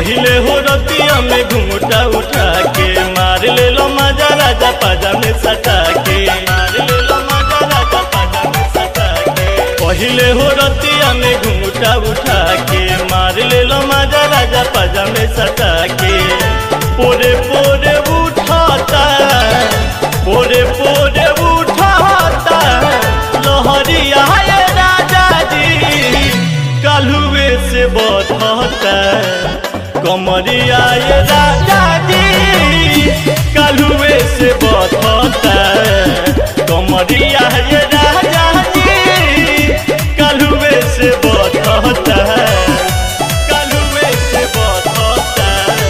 पहिले हो रतिया में घुंघटा उठा के मार ले लो मजा राजा पाजा में सटा के मार ले लो मजा राजा पाजा में सटा के पहिले हो रतिया में घुंघटा उठा के मार ले लो मजा राजा पाजा में सटा के पोरे पोरे उठाता पोरे पोरे उठाता लहरिया ये राजा जी कालुए से बधता कमरिया ये राजा जी कालुए से बधता कमरिया ये राजा जी कालुए से बधता कालुए से बधता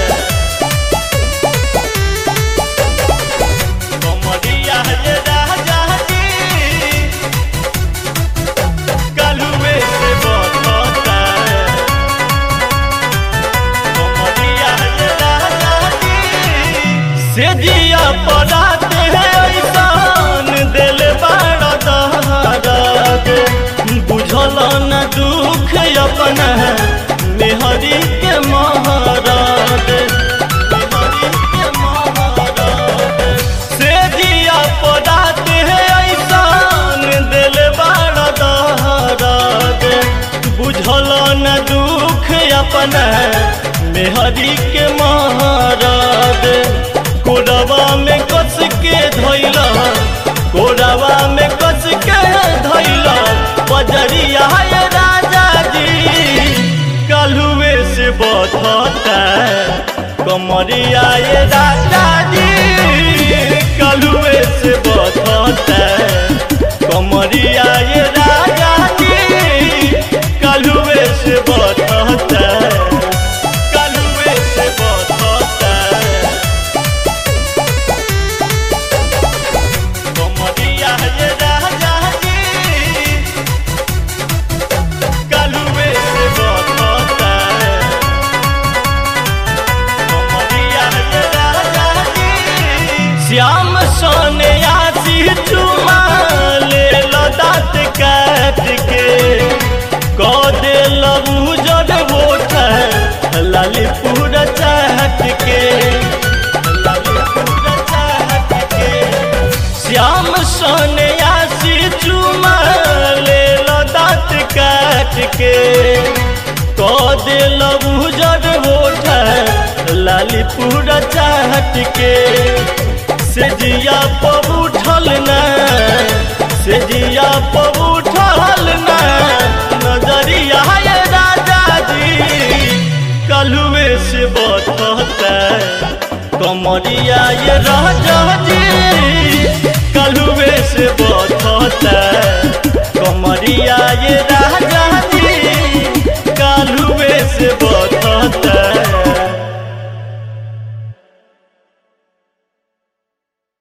कमरिया ये राजा जी कालुए से बधता कमरिया ये राजा जी से जिया पड़ाते हैं ऐसान दिल बड़ा दहराद बुझल न दुख अपन मेहरी के महाराज मेहरी के महाराज से जिया पड़ाते हैं ऐसान दिल बड़ा दहराद बुझल न दुख अपन मेहरी के महाराज कोरवा में कस के धैला कोरवा में कस के धैला बजरिया ये राजा जी कालुए से बधता कमरिया ये राजा जी कालुए से बधता कमरिया ये राजा जी कालुए से बधता कालुए से बधता कमरिया ये राजा जी कालुए से बधता कमरिया ये राजा जी श्याम सोने आसी चुमा ले लो दाँत काट के कौ दे लबू जड़ बोठ लाली पूरा चाहत के लाली पूरा चाहत के श्याम सोने आसी चुमा ले लो दाँत काट के कौ दे लबू जड़ बोठ लाली पूरा चाहत के से जिया पब उठल न से जिया पब उठल न नजरिया ये राजा जी कलुए से बतता कमरिया ये राजा जी कलुए से बतता कमरिया ये राजा